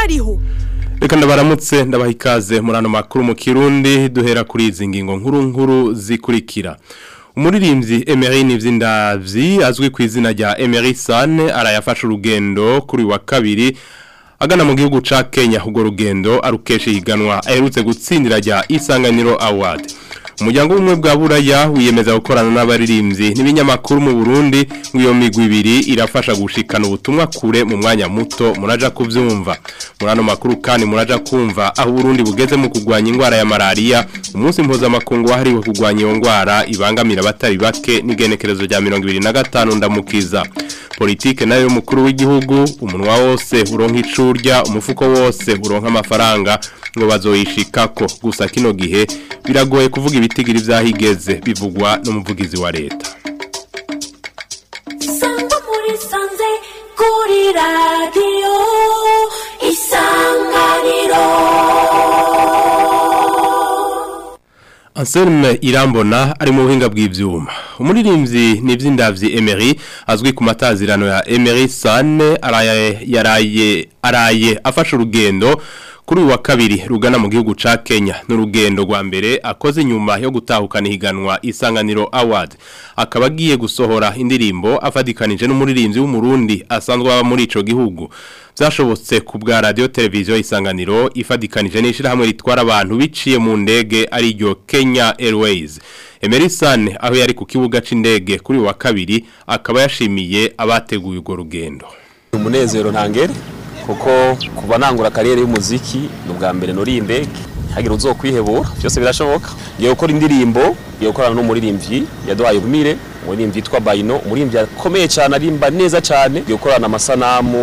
bariho Reka ndabaramutse ndabaha ikaze muri ano makuru mu kirundi duhera kuri izi ngingo nkuru nkuru zikurikira umuririmbyi Emery Nivyindavyi azwi ku izina rya Emery Sane arayafasha urugendo kuri wa kabiri agana mu gihugu ca Kenya ubwo rugendo arukeshe higanwa aherutse gutsindira rya Isanganiro Award umuryango w'ubumwe bwa buraya wiyemeza gukorana n'abaririmbyi n'ibinyamakuru mu Burundi nk'iyo migwi ibiri irafasha gushikana ubutumwa kure mu mwanya muto muraja kuvyumva muri ano makuru kandi muraja kumva aho Burundi bugeze mu kugwanya ingwara ya malaria umunsi mpuzamakungu wahariwe kugwanya iyo ngwara ibangamira abatari bake n'igenekerezo rya 2025 ndamukiza politike nayo y'umukuru w'igihugu umunwa wose uronka icurya umufuko wose uronka amafaranga ngo bazoyishikako gusa kino gihe biragoye kuvuga ibitigiri vyahigeze bivugwa n'umuvugizi wa leta Sangwa muri sanze kuri radio isanganiro Anselme Irambona ari mu buhinga bw'ivyuma. Umuririmbyi Nivyindavyi Emery azwi ku matazirano ya Emery Sane araye yaraye araye afasha urugendo kuri uyu wa kabiri rugana mu gihugu ca Kenya n'urugendo rwa mbere akoze nyuma yo gutahukana ihiganwa Isanganiro Award akaba agiye gusohora indirimbo afadikanije n'umuririmbyi w'umurundi asanzwe aba muri ico gihugu byashobotse ku bwa radio televiziyo isanganiro ifadikanije n'ishirahamwe ritwara abantu biciye mu ndege ari ryo Kenya Airways Emerson aho yari ku kibuga c'indege kuri uyu wa kabiri akaba yashimiye abateguye urwo rugendo umunezero ntangere kuko kuva nangura kariyeri y'umuziki ni ubwa mbere nuri indege hagira uzokwihebura byose birashoboka ngiye gukora indirimbo ngiye gukorana n'umuririmbyi yaduhaye ubumire umuririmbyi yitwa Bayino umuririmbyi akomeye cyane arimba neza cyane ngiye gukorana amasanamu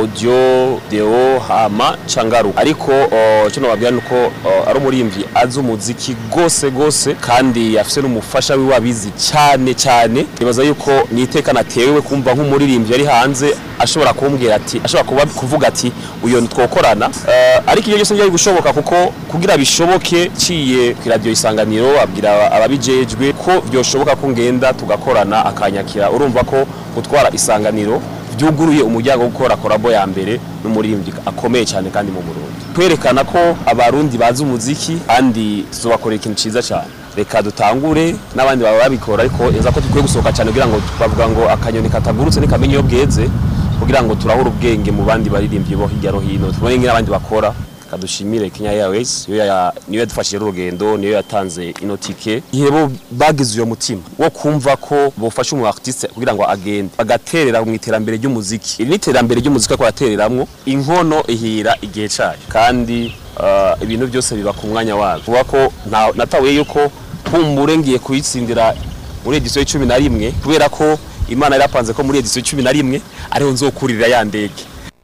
audio deo hama cangaru ariko uh, cyo nababwira nuko uh, ari umuririmbyi azi umuziki gose gose kandi afise n'umufasha wiwe abizi cyane cyane nibaza yuko ni iteka natewe kumva nk'umuririmbyi yari hanze ashobora kumbwira ati ashobora kuba kuvuga ati uyo twokorana uh, ariko iyo byose byari gushoboka kuko kugira bishoboke ciye ku radio isanganiro abwira ababijejwe ko byoshoboka ko ngenda tugakorana akanyakira urumva ko gutwara isanganiro byuguruye umuryango wo gukora korabo ya mbere n'umuririmbyi akomeye cyane kandi mu Burundi kwerekana ko abarundi bazi umuziki kandi tuzobakorera ikintu ciza cyane reka dutangure n'abandi baba babikora ariko eza ko dukwiye gusohoka cyane kugira ngo bavuga ngo akanyoni katagurutse ntikamenye iyo bweze kugira ngo turahura ubwenge mu bandi baririmbyi bo hirya no hino tubone n'abandi bakora kadushimire Kenya Airways yo ya niyo yadufashije urugendo niyo yatanze ino tike yebo bagize uyo mutima wo kumva ko bofasha umu artiste kugira ngo agende bagaterera mu iterambere ry'umuziki iri ni iterambere ry'umuziki ko batereramwo inkono ihira igihe cayo kandi uh, ibintu byose biba ku mwanya wabyo kuba ko natawe yuko kumbure ngiye kuyitsindira muri edition y'icumi na rimwe kubera ko imana yarapanze ko muri edition y'icumi na rimwe ariho nzokurira ya ndege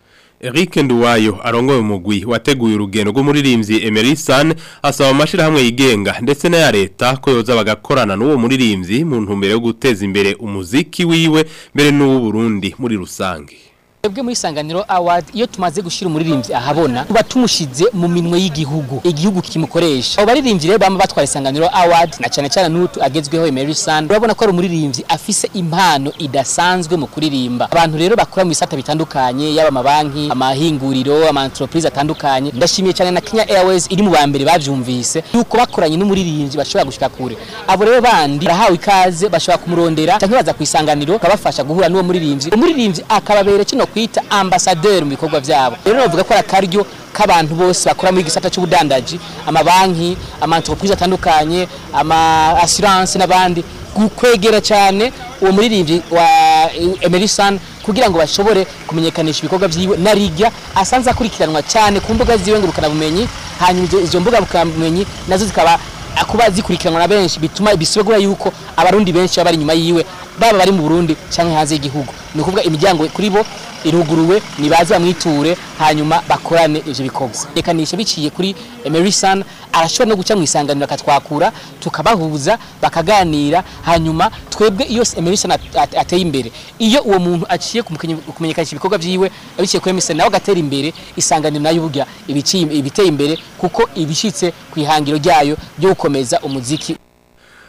Eric Nduwayo arongoye umugwi wateguye urugendo rw'umuririmbyi Emery San asaba amashirahamwe yigenga ndetse n'aya leta ko yoza bagakorana n'uwo muririmbyi mu ntumbero yo guteza imbere umuziki wiwe mbere n'uwo Burundi muri rusange Ebwe muri Sanganiro Award iyo tumaze gushira umuririmbyi ahabona tuba tumushize mu minwe y'igihugu igihugu kimukoresha abo baririmbyi rero bama batwara Sanganiro Award na cyane cyane n'utu agezweho Emery San urabona ko ari umuririmbyi afise impano idasanzwe mu kuririmba abantu rero bakora mu bisata bitandukanye yaba amabanki amahinguriro ama entreprise atandukanye ndashimiye cyane na Kenya Airways iri mu bambere bavyumvise yuko bakoranye n'umuririmbyi bashobora gushika kure abo rero bandi barahawe ikaze bashobora kumurondera cyangwa baza kwisanganyiro kabafasha guhura n'uwo muririmbyi umuririmbyi akababera kino kwita ambassadeur mu bikorwa byabo rero navuga ko akaryo k'abantu bose bakora muri gisata cy'ubudandaji amabanki ama entreprise atandukanye ama assurance n'abandi kwegera cyane uwo muririmbyi wa Emerson kugira ngo bashobore kumenyekanisha ibikorwa byiwe na rigya asanze akurikiranwa cyane ku mbuga ziwe ngurukana bumenyi hanyuma izo mbuga bumenyi nazo zikaba kuba zikurikiranwa na benshi bituma bisubagura yuko abarundi benshi baba bari inyuma yiwe baba bari mu Burundi cyangwa hanze y'igihugu ni ukuvuga imiryango kuri bo iruguruwe nibaze bamwiture hanyuma bakorane ivyo bikorwa rekanisha biciye kuri Emerson arashobora no guca mu isanganiro akatwakura tukabahuza bakaganira hanyuma twebwe iyo Emerson at- at- ateye imbere iyo uwo muntu aciye kumukenye- kumenyekanisha ibikorwa vyiwe abiciye kuri Emerson nawe agatera imbere isanganiro nayo burya ibiciye ibiteye imbere kuko ibishitse ku ihangiro ryayo ryo gukomeza umuziki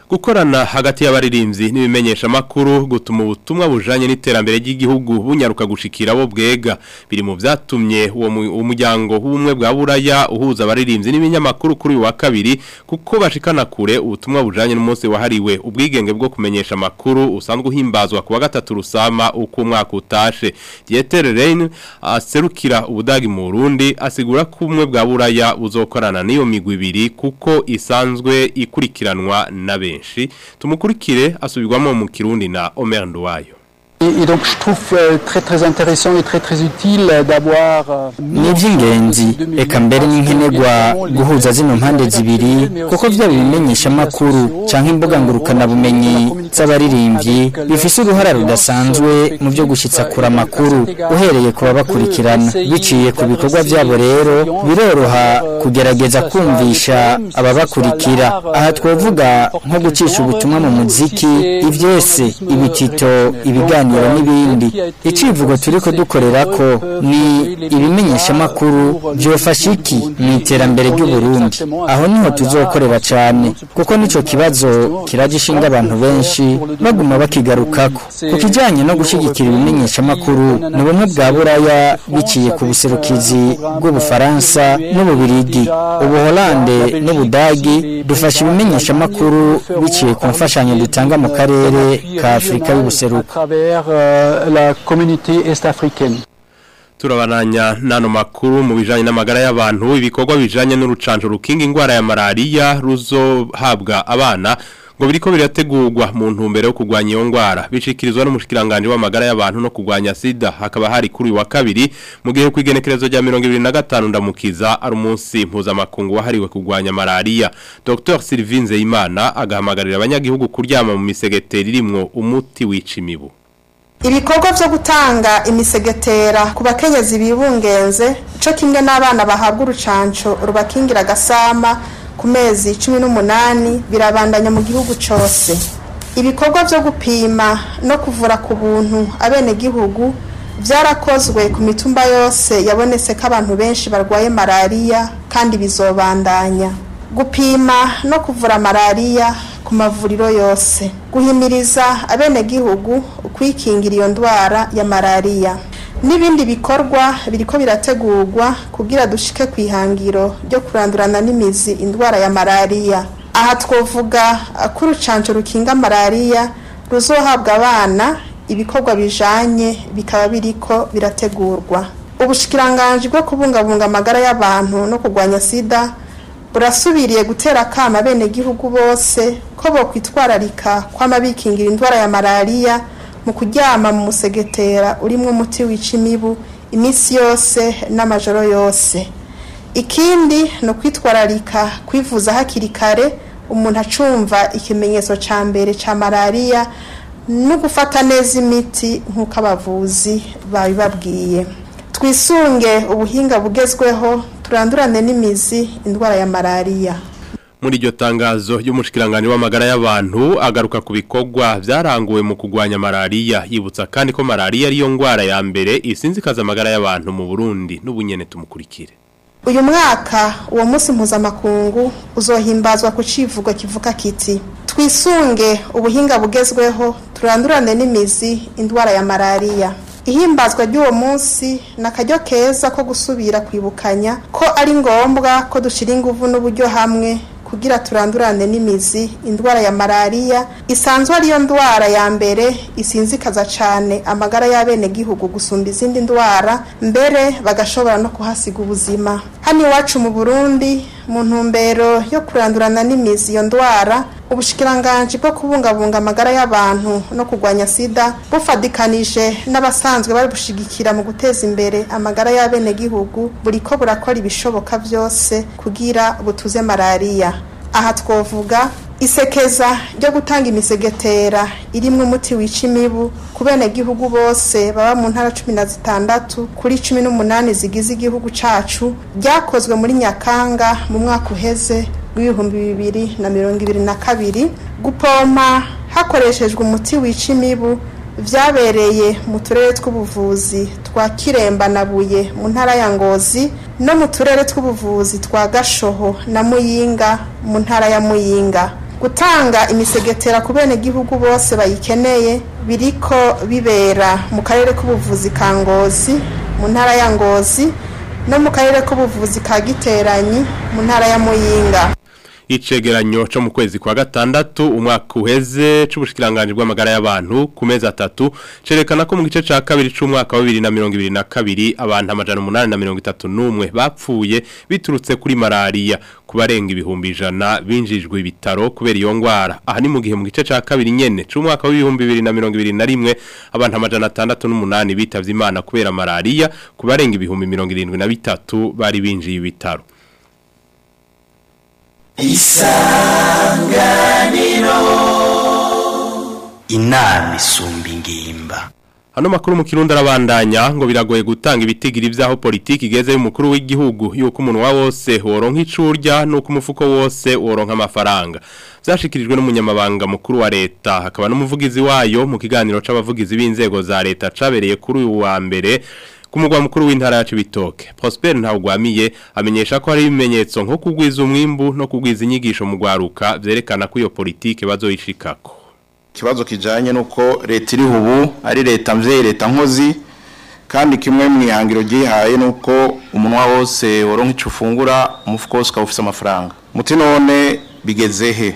gukorana hagati y'abaririmbyi n'ibimenyesha makuru gutuma ubutumwa bujanye n'iterambere ry'igihugu bunyaruka gushikira abo bwega biri mu vyatumye uwo mu- umuryango w'ubumwe bwa buraya uhuza abaririmbyi n'ibinyamakuru kuri uyu wa kabiri kuko bashikana kure ubutumwa bujanye n'umunsi wahariwe ubwigenge bwo kumenyesha makuru usanzwe uhimbazwa ku wa gatatu rusama uko umwaka utashe Dieter Rein aserukira ubudagi mu Burundi asigura ko ubumwe bwa buraya buzokorana n'iyo migwi ibiri kuko isanzwe ikurikiranwa na benshi tumukurikire asubirwamo mu kirundi na Omer Nduwayo Et, et donc je trouve euh, très très intéressant et très très utile euh, d'avoir euh, ni iby'ingenzi reka mbere n'inkenegwa guhuza zino mpande zibiri kuko byaba ibimenyesha amakuru cyangwa imbuga ngurukanabumenyi z'abaririmbyi bifise uruhara rudasanzwe mu byo gushyitsa kure amakuru uhereye ku babakurikirana biciye ku bikorwa byabo rero biroroha kugerageza kumvisha ababakurikira aha twavuga nko gucisha ubutumwa mu muziki ibyese ibitito ibiganiro n'ibindi icivugo turi kudukorera ko ni ibimenyesha amakuru byofasha iki mu iterambere ry'uburundi aho niho tuzokorera cyane kuko nico kibazo kiragishinga abantu benshi baguma bakigarukako ku kijyanye no gushyigikira ibimenyesha amakuru ni bumwe bwa buraya biciye ku buserukizi bw'ubufaransa n'ububirigi ubuholande n'ubudagi dufasha ibimenyesha amakuru biciye ku mfashanyo dutanga mu karere ka afurika à y'ubuseruko travers euh, la communauté est-africaine. Turabananya nano makuru mu bijanye n'amagara y'abantu ibikorwa bijanye n'urucanco rukinga ingwara ya malaria ruzohabwa abana ngo biriko birategurwa mu ntumbero yo kugwanya iyo ngwara bishikirizwa n'umushikiranganje w'amagara y'abantu no kugwanya sida hakaba hari kuri uyu wa kabiri mu gihe kwigenekerezo rya 2025 ndamukiza ari umunsi mpuzamakungu wahariwe kugwanya malaria Dr Sylvine Zeyimana agahamagarira abanyagihugu kuryama mu misegeteri irimwo umuti wica imibu ibikorwa byo gutanga imisegetera ku bakenyezi bibungenze cyo kimwe n'abana bahabwa urucanco rubakingira agasama ku mezi cumi n'umunani birabandanya mu gihugu cyose ibikorwa byo gupima no kuvura ku buntu abenegihugu byarakozwe ku mitumba yose yabonetse ko abantu benshi barwaye malariya kandi bizobandanya gupima no kuvura malariya ku mavuriro yose guhimiriza abenegihugu kwikingira iyo ndwara ya malariya n'ibindi bikorwa biriko birategurwa kugira dushike ku ihangiro ryo kurandurana n'imizi indwara ya malariya aha twovuga ko urucanco rukinga malariya ruzohabwa abana ibikorwa bijanye bikaba biriko birategurwa ubushikiranganji bwo kubungabunga amagara y'abantu no kurwanya sida burasubiriye gutera akama abenegihugu bose ko bokwitwararika kwama bikingira indwara ya malariya mu kuryama mu musegetera urimwo umuti wica imibu iminsi yose n'amajoro yose ikindi ni ukwitwararika kwivuza hakiri kare umuntu acumva ikimenyetso cya mbere cya malariya no gufata neza imiti nk'uko abavuzi babibabwiye twisunge ubuhinga bugezweho turandurane n'imizi indwara ya malariya muri iryo tangazo ry'umushikiranganje w'amagara y'abantu agaruka ku bikorwa byaranguwe mu kugwanya malaria yibutsa kandi ko malaria ariyo ngwara ya mbere isinzikaza amagara y'abantu mu Burundi n'ubunyene tumukurikire uyu mwaka uwo munsi mpuzamakungu uzohimbazwa ku civugo kivuga kiti twisunge ubuhinga bugezweho turandurane n'imizi indwara ya malariya ihimbazwa ry'uwo munsi ni akaryo keza ko gusubira kwibukanya ko ari ngombwa ko dushyira ingufu n'uburyo hamwe kugira turandurane n'imizi indwara ya malariya isanzwe ariyo ndwara ya mbere isinzikaza cyane amagara y'abenegihugu gusumba izindi ndwara mbere bagashobora no kuhasiga ubuzima hano iwacu mu burundi mu ntumbero yo kurandurana n'imizi iyo ndwara ubushikiranganji bwo kubungabunga amagara y'abantu no kurwanya sida bufadikanije n'abasanzwe bari bushigikira mu guteza imbere amagara y'abenegihugu buri ko burakora ibishoboka byose kugira butuze malariya aha twovuga isekeza ryo gutanga imisegetera irimwo umuti wica imibu ku benegihugu bose baba mu ntara cumi na zitandatu kuri cumi n'umunani zigize igihugu cacu ryakozwe muri nyakanga mu mwaka uheze w'ibihumbi bibiri na mirongo ibiri na kabiri gupompa hakoreshejwe umuti wica imibu vyabereye mu turere tw'ubuvuzi twa kiremba na buye mu ntara ya ngozi no mu turere tw'ubuvuzi twa gashoho na muyinga mu ntara ya muyinga gutanga imisegetera ku benegihugu bose bayikeneye biriko bibera mu karere k'ubuvuzi ka ngozi mu ntara ya ngozi no mu karere k'ubuvuzi ka giteranyi mu ntara ya muyinga icegeranyo cyo mu kwezi kwa gatandatu umwaka uheze c'ubushikiranganje bw'amagara y'abantu ku mezi atatu cerekana ko mu gice ca kabiri c'umwaka wa 2022 abantu amajana 831 bapfuye biturutse kuri malaria kubarenga ibihumbi ijana binjijwe ibitaro kubera iyo ngwara aha ni mu gihe mu gice ca kabiri nyene c'umwaka wa 2021 abantu amajana 608 bitavye imana kubera malaria kubarenga ibihumbi 73 bari binjiye ibitaro inama isumba ingimba Hano makuru mu kirundi arabandanya ngo biragoye gutanga ibitigiri vyaho politiki igeze y'umukuru w'igihugu yuko umuntu wa wose woronka icurya nuko umufuko wose woronka amafaranga vyashikirijwe n'umunyamabanga mukuru wa leta hakaba n'umuvugizi wayo mu kiganiro c'abavugizi b'inzego za leta cabereye kuri uyu wa mbere ku mugwa mukuru w'intara ya Cibitoke Prosper Ntawugwamiye amenyesha ko hari ibimenyetso nko kugwiza umwimbu no kugwiza inyigisho mu gwaruka vyerekana ko iyo politike bazoyishikako ikibazo kijanye nuko leta iri ubu ari leta mvyeyi leta nkozi kandi kimwe mu ihangiro gihaye nuko umunwa wose woronka ico ufungura umufuko wose ukaba ufise amafaranga muti none bigeze he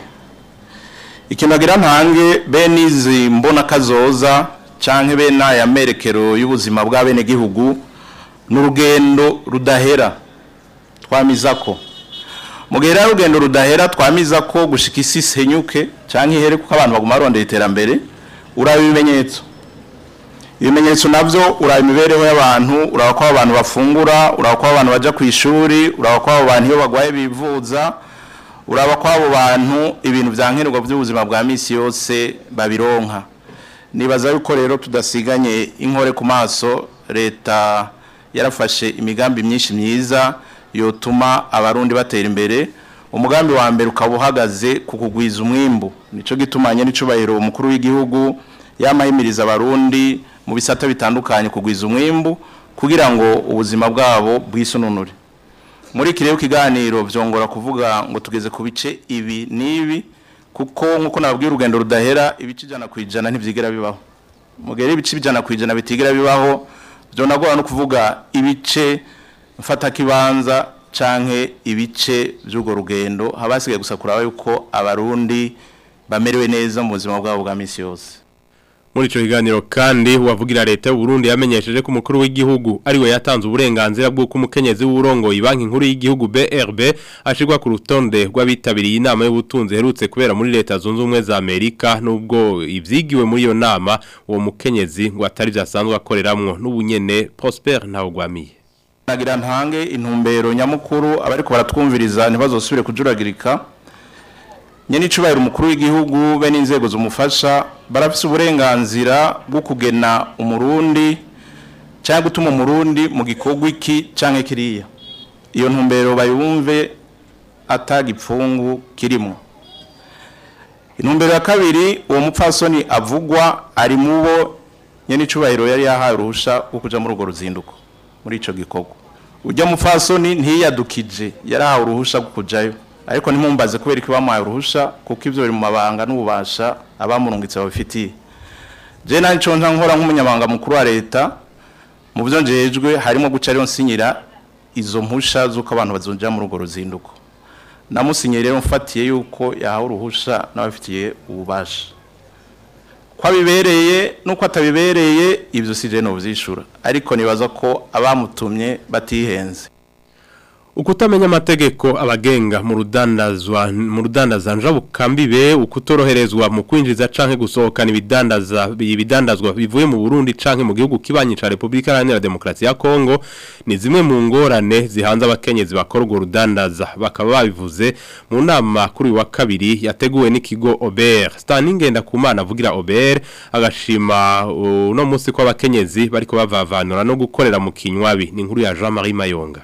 ikintu agira ntange bene izi mbona kazoza canke bene aya merekero y'ubuzima bw'abene gihugu n'urugendo rudahera twamizako mu gihe rero urugendo rudahera twamiza ko gushika isi senyuke cyangwa ihere kuko abantu baguma barondera iterambere uraba ibimenyetso ibimenyetso navyo uraba imibereho y'abantu uraba ko abantu bafungura uraba ko abantu baja ku ishuri uraba ko abo bantu iyo bagwaye bivuza uraba ko abo bantu ibintu vyankenerwa by'ubuzima bwa misi yose babironka nibaza yuko rero tudasiganye inkore ku maso leta yarafashe imigambi myinshi myiza yotuma abarundi batera imbere umugambi wa mbere ukaba uhagaze ku kugwiza umwimbu nico gitumanye n'icubahiro umukuru w'igihugu yamahimiriza abarundi mu bisata bitandukanye kugwiza umwimbu kugira ngo ubuzima bwabo bwisununure muri iki rero kiganiro vyongora kuvuga ngo tugeze ku bice ibi n'ibi kuko nk'uko nababwiye urugendo rudahera ibice ijana ku ijana ntivyigera bibaho mu gihe ibice ijana ku ijana bitigera bibaho vyonagora no kuvuga ibice mfata kibanza canke ibice by'urwo rugendo habasigaye gusa kuraba yuko abarundi bamerewe neza mu buzima bwabo bwa misi yose muri ico kiganiro kandi uwavugira leta y'u Burundi yamenyesheje ko umukuru w'igihugu ariwe yatanze uburenganzira bw'uko umukenyezi w'urongoye banki nkuru y'igihugu BRB ashirwa ku rutonde rw'abitabiriye inama y'ubutunzi herutse kubera muri leta zunze ubumwe za Amerika nubwo ivyigiwe muri iyo nama uwo mukenyezi ngo atari vyasanzwe akoreramwo n'ubunyene Prosper Ntawugwamiye nagira ntange intumbero nyamukuru abariko baratwumviriza ntibazosubire kujuragirika nyene icubahiro umukuru w'igihugu be n'inzego zumufasha barafise uburenganzira bwo kugena umurundi cyangwa gutuma umurundi mu gikorwa iki canke kiriya iyo ntumbero bayumve atagipfungu kirimo intumbero ya kabiri uwo mupfasoni avugwa ari mubo nyene icubahiro yari yahaye uruhusha rwo kuja muri urwo ruzinduko muri ico gikorwa ujya mupfasoni ntiyadukije yarahawe uruhusha rwo kujayo ariko ntimumbaze kubera ko bamuhaye uruhusha kuko ivyo biri mu mabanga n'ububasha abamurungitse babifitiye je nani co nta nkora nk'umunyamabanga mukuru wa leta mu byo njejwe harimo guca rero nsinyira izo mpusha z'uko abantu bazonja muri urwo ruzinduko namusinyiye rero mfatiye yuko yahawe uruhusha n'abafitiye ububasha ko abibereye nuko atabibereye ibyo si jeno byishura ariko nibaza ko abamutumye batihenze ukutamenya amategeko abagenga mu rudandazwa mu rudandaza njabukambibe ukutoroherezwa mu kwinjiza canke gusohokana ibidandaza ibidandazwa bivuye mu Burundi canke mu gihugu kibanyi ca Republika Iharanira Demokarasi ya Kongo ni zimwe mu ngorane zihanze abakenyezi bakora urwo rudandaza bakaba babivuze mu nama kuri wa kabiri yateguwe n'ikigo Ober Staningenda kumana avugira Ober agashima uno munsi ko abakenyezi bariko bavavanura no gukorera mu kinywabi ni inkuru ya Jean Marie Mayonga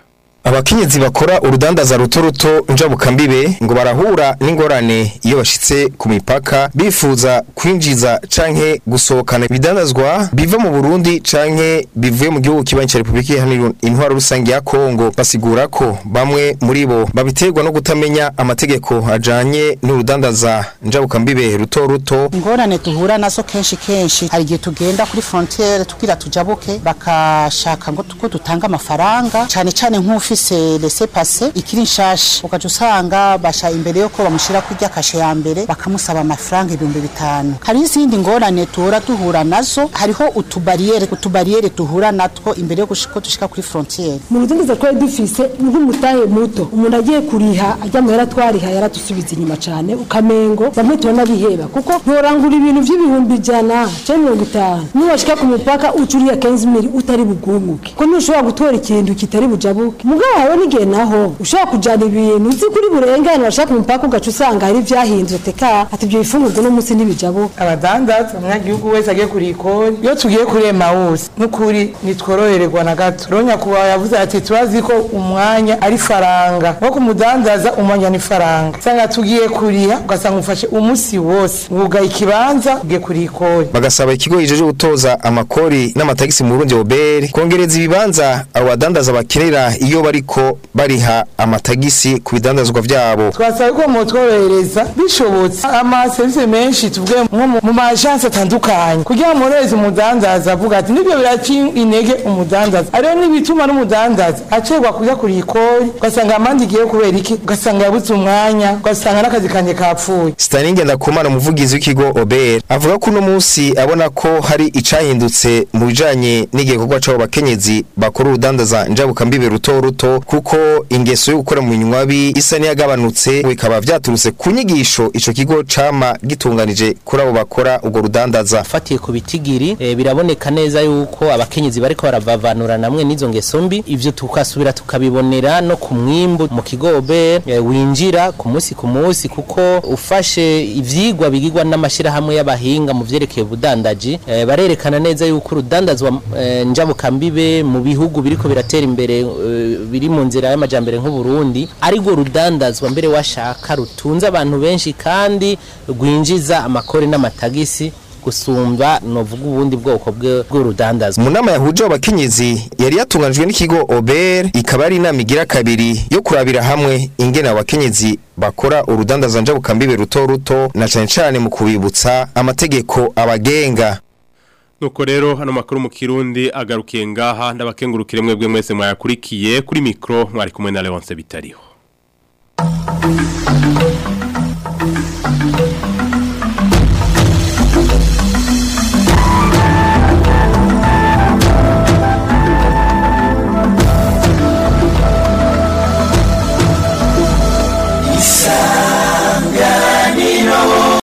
abakenyezi bakora urudandaza ruto ruto njabukambibe ngo barahura n'ingorane iyo bashitse ku mipaka bifuza kwinjiza canke gusohokana ibidandazwa biva mu Burundi canke bivuye mu gihugu kibanyi ca Republika Iharanira Intwaro Rusange ya Kongo basigura ko bamwe muri bo babiterwa no kutamenya amategeko ajanye n'urudandaza njabukambibe ruto ruto ingorane duhura nazo kenshi kenshi hari igihe tugenda kuri frontiere tugira tujabuke bakashaka ngo tuko dutanga amafaranga cyane cyane nk'ufise laissez passer ikiri nshasha ugaca usanga basha imbere yuko bamushira kurya kashe ya mbere bakamusaba amafaranga ibihumbi bitanu hari izindi ngorane tuhora duhura nazo hariho utubariyere utubariyere duhura natwo imbere yo gushika dushika kuri frontiere mu rudandaza twari dufise nk'umutahe muto umuntu agiye kuriha ajya mu yaratwariha yaradusubiza inyuma cyane ukamengo bamwe tubona biheba kuko ntorangura ibintu by'ibihumbi ijana cyangwa mirongo itanu niwashika ku mupaka ucuriye kenzi miri utari bugumuke ko ntushobora gutora ikintu kitari bujabuke mugabo hawe n'igihe naho ushobora kujana ibintu uzi kuri burengane washaka ku mupaka ugaca usanga hari ivyahindutse teka ati ibyo bifungurwa no munsi ntibijabuke abadandaza umunyagihugu wese agiye kuri ikori iyo tugiye kuri emawusi n'ukuri nitworohererwa na gato rero nyakubahwa yavuze ati turazi ko umwanya ari faranga nko kumudandaza umwanya ni faranga usanga tugiye kuriha ugasanga ufashe umunsi wose wugaye ikibanza ugiye kuri ikori bagasaba ikigo kijeje gutoza amakori n'amatagisi mu Burundi oberi kongereza ibibanza abo badandaza bakenera iyo bariko bariha amatagisi ku bidandazwa vyabo twasaba ko mutworohereza bishobotse amaserivisi menshi tuvuge nko mu- mu majansi atandukanye kugira ngo mworohereze umudandaza avuga ati nibyo biraca intege umudandaza ariyo n'ibituma n'umudandaza acerwa kuja kuri ikori ugasanga amande igiye kubera iki ugasanga yabuze umwanya ugasanga n'akazi kanje kapfuye Staninge ndakumana umuvugizi w'ikigo OBR avuga ko uno munsi abona ko hari icahindutse mu bijanye n'igikorwa c'abo bakenyezi bakora urudandaza njabukambibe ruto ruto kuko ingeso yo gukora mu nywabi isa n'iyagabanutse bikaba vyaturutse ku nyigisho ico kigo cama gitunganije kuri abo bakora ubwo rudandaza fatiye ku bitigiri eh, biraboneka neza yuko abakenyezi bariko baravavanura namwe n'izo ngeso mbi ivyo tukasubira tukabibonera no ku mwimbu mu kigobe eh, winjira ku munsi ku munsi kuko ufashe ivyigwa bigirwa n'amashirahamwe y'abahinga mu vyerekeye ubudandaji eh, barerekana neza yuko urudandazwa eh, njabukambibe mu bihugu biriko biratera imbere eh, biri mu nzira y'amajambere nk'u Burundi ariko rudandazwa mbere washaka rutunze abantu benshi kandi rwinjiza amakori n'amatagisi gusumba novuga ubundi bwoko bwe- bw'urudandazwa mu nama yahuje abo bakenyezi yari yatunganijwe n'ikigo OBR ikaba ari inama igira kabiri yo kurabira hamwe ingene abo bakenyezi bakora urudandaza njabukambibe ruto ruto na cane cane mu kubibutsa amategeko abagenga Nuko rero hano makuru mu Kirundi agarukiye ngaha ndabakengurukire mwebwe mwese mwayakurikiye kuri mikro mwari kumwe na Leonce Bitariho.